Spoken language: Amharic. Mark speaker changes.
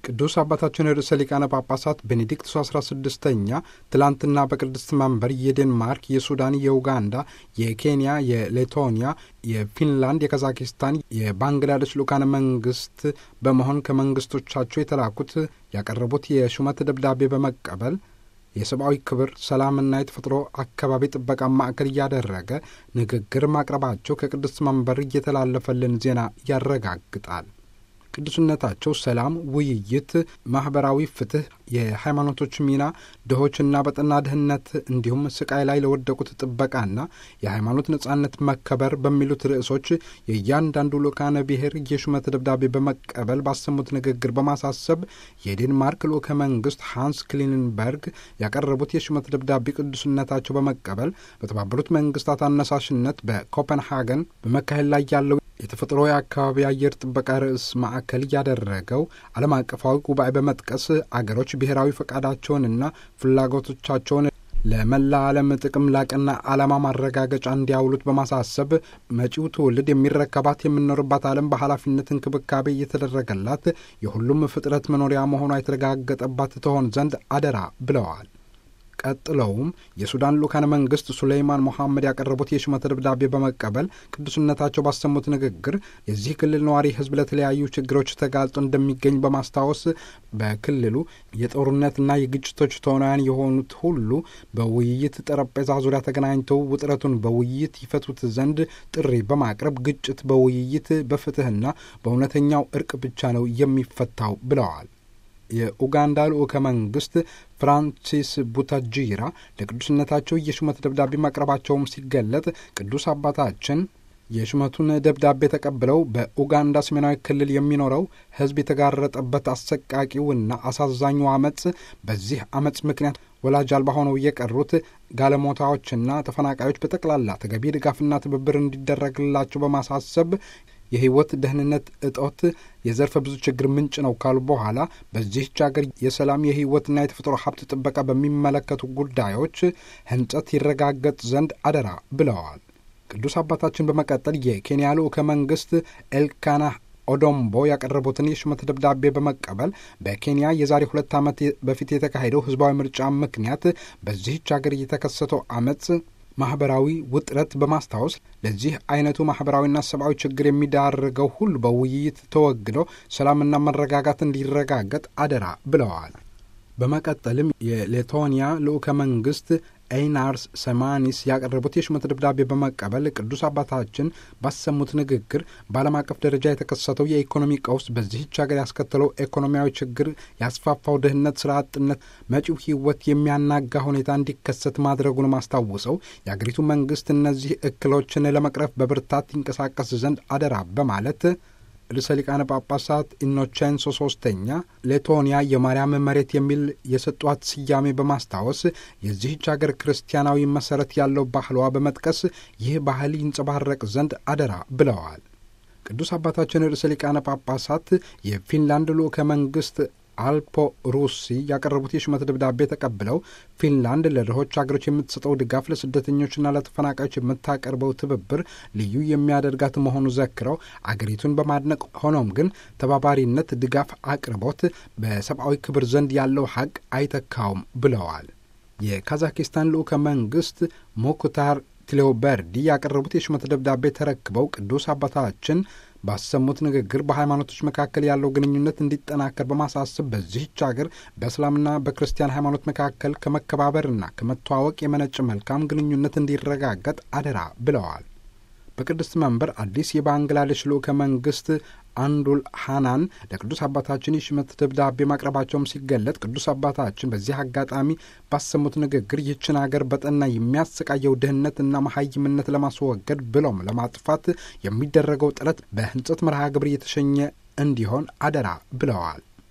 Speaker 1: ቅዱስ አባታችን ርዕሰ ሊቃነ ጳጳሳት ቤኔዲክቱስ አስራ ስድስተኛ ትላንትና በቅድስት መንበር የዴንማርክ፣ የሱዳን፣ የኡጋንዳ፣ የኬንያ፣ የሌቶኒያ፣ የፊንላንድ፣ የካዛኪስታን፣ የባንግላዴሽ ልኡካነ መንግስት በመሆን ከመንግስቶቻቸው የተላኩት ያቀረቡት የሹመት ደብዳቤ በመቀበል የሰብአዊ ክብር ሰላምና የተፈጥሮ አካባቢ ጥበቃ ማዕከል እያደረገ ንግግር ማቅረባቸው ከቅድስት መንበር እየተላለፈልን ዜና ያረጋግጣል። ቅዱስነታቸው ሰላም፣ ውይይት፣ ማህበራዊ ፍትህ፣ የሃይማኖቶች ሚና፣ ድሆችና በጠና ድህነት እንዲሁም ስቃይ ላይ ለወደቁት ጥበቃና የሃይማኖት ነጻነት መከበር በሚሉት ርዕሶች የእያንዳንዱ ልኡካነ ብሔር የሹመት ደብዳቤ በመቀበል ባሰሙት ንግግር በማሳሰብ የዴንማርክ ልኡከ መንግስት ሃንስ ክሊንበርግ ያቀረቡት የሹመት ደብዳቤ ቅዱስነታቸው በመቀበል በተባበሩት መንግስታት አነሳሽነት በኮፐንሃገን በመካሄድ ላይ ያለው የተፈጥሮ የአካባቢ አየር ጥበቃ ርዕስ ማዕከል ያደረገው ዓለም አቀፋዊ ጉባኤ በመጥቀስ አገሮች ብሔራዊ ፈቃዳቸውንና ፍላጎቶቻቸውን ለመላ ዓለም ጥቅም ላቅና ዓላማ ማረጋገጫ እንዲያውሉት በማሳሰብ መጪው ትውልድ የሚረከባት የምንኖርባት ዓለም በኃላፊነት እንክብካቤ እየተደረገላት የሁሉም ፍጥረት መኖሪያ መሆኗ የተረጋገጠባት ትሆን ዘንድ አደራ ብለዋል። ቀጥለውም የሱዳን ልኡካነ መንግስት ሱሌይማን ሞሐመድ ያቀረቡት የሹመት ደብዳቤ በመቀበል ቅዱስነታቸው ባሰሙት ንግግር የዚህ ክልል ነዋሪ ሕዝብ ለተለያዩ ችግሮች ተጋልጦ እንደሚገኝ በማስታወስ በክልሉ የጦርነትና የግጭቶች ተዋናያን የሆኑት ሁሉ በውይይት ጠረጴዛ ዙሪያ ተገናኝተው ውጥረቱን በውይይት ይፈቱት ዘንድ ጥሪ በማቅረብ ግጭት በውይይት በፍትህና በእውነተኛው እርቅ ብቻ ነው የሚፈታው ብለዋል። የኡጋንዳ ልኡከ መንግስት ፍራንሲስ ቡታጂራ ለቅዱስነታቸው የሹመት ደብዳቤ ማቅረባቸውም ሲገለጥ ቅዱስ አባታችን የሹመቱን ደብዳቤ ተቀብለው በኡጋንዳ ሰሜናዊ ክልል የሚኖረው ሕዝብ የተጋረጠበት አሰቃቂውና አሳዛኙ አመፅ በዚህ አመፅ ምክንያት ወላጅ አልባ ሆነው የቀሩት ጋለሞታዎችና ተፈናቃዮች በጠቅላላ ተገቢ ድጋፍና ትብብር እንዲደረግላቸው በማሳሰብ የህይወት ደህንነት እጦት የዘርፈ ብዙ ችግር ምንጭ ነው ካሉ በኋላ በዚህች ሀገር የሰላም የህይወትና የተፈጥሮ ሀብት ጥበቃ በሚመለከቱ ጉዳዮች ህንጸት ይረጋገጥ ዘንድ አደራ ብለዋል። ቅዱስ አባታችን በመቀጠል የኬንያ ልኡከ መንግስት ኤልካና ኦዶምቦ ያቀረቡትን የሹመት ደብዳቤ በመቀበል በኬንያ የዛሬ ሁለት ዓመት በፊት የተካሄደው ህዝባዊ ምርጫ ምክንያት በዚህች ሀገር የተከሰተው አመፅ ማህበራዊ ውጥረት በማስታወስ ለዚህ አይነቱ ማህበራዊና ሰብአዊ ችግር የሚዳርገው ሁሉ በውይይት ተወግዶ ሰላምና መረጋጋት እንዲረጋገጥ አደራ ብለዋል። በመቀጠልም የሌቶኒያ ልኡከ መንግስት ኤይናርስ ሰማኒስ ያቀረቡት የሹመት ደብዳቤ በመቀበል ቅዱስ አባታችን ባሰሙት ንግግር በዓለም አቀፍ ደረጃ የተከሰተው የኢኮኖሚ ቀውስ በዚህች ሀገር ያስከተለው ኢኮኖሚያዊ ችግር ያስፋፋው ድህነት፣ ስራ አጥነት መጪው ህይወት የሚያናጋ ሁኔታ እንዲከሰት ማድረጉን አስታውሰው የአገሪቱ መንግስት እነዚህ እክሎችን ለመቅረፍ በብርታት ይንቀሳቀስ ዘንድ አደራ በማለት ርዕሰ ሊቃነ ጳጳሳት ኢኖቼንሶ ሶስተኛ ሌቶኒያ የማርያም መሬት የሚል የሰጧት ስያሜ በማስታወስ የዚህች ሀገር ክርስቲያናዊ መሰረት ያለው ባህሏ በመጥቀስ ይህ ባህል ይንጸባረቅ ዘንድ አደራ ብለዋል። ቅዱስ አባታችን ርዕሰ ሊቃነ ጳጳሳት የፊንላንድ ልኡከ መንግስት አልፖ ሩሲ ያቀረቡት የሹመት ደብዳቤ ተቀብለው ፊንላንድ ለድሆች ሀገሮች የምትሰጠው ድጋፍ ለስደተኞችና ለተፈናቃዮች የምታቀርበው ትብብር ልዩ የሚያደርጋት መሆኑ ዘክረው አገሪቱን በማድነቅ ሆኖም ግን ተባባሪነት፣ ድጋፍ፣ አቅርቦት በሰብአዊ ክብር ዘንድ ያለው ሀቅ አይተካውም ብለዋል። የካዛኪስታን ልኡከ መንግስት ሞክታር ቲሌውበርዲ ያቀረቡት የሹመት ደብዳቤ ተረክበው ቅዱስ አባታችን ባሰሙት ንግግር በሃይማኖቶች መካከል ያለው ግንኙነት እንዲጠናከር በማሳሰብ በዚህች ሀገር በእስላምና በክርስቲያን ሃይማኖት መካከል ከመከባበርና ከመተዋወቅ የመነጭ መልካም ግንኙነት እንዲረጋገጥ አደራ ብለዋል። በቅድስት መንበር አዲስ የባንግላዴሽ ልኡከ መንግስት አንዱል ሃናን ለቅዱስ አባታችን የሹመት ደብዳቤ ማቅረባቸውም ሲገለጥ ቅዱስ አባታችን በዚህ አጋጣሚ ባሰሙት ንግግር ይህችን አገር በጠና የሚያሰቃየው ድህነትና መሀይምነት ለማስወገድ ብሎም ለማጥፋት የሚደረገው ጥረት በህንጸት መርሃ ግብር የተሸኘ እንዲሆን አደራ ብለዋል።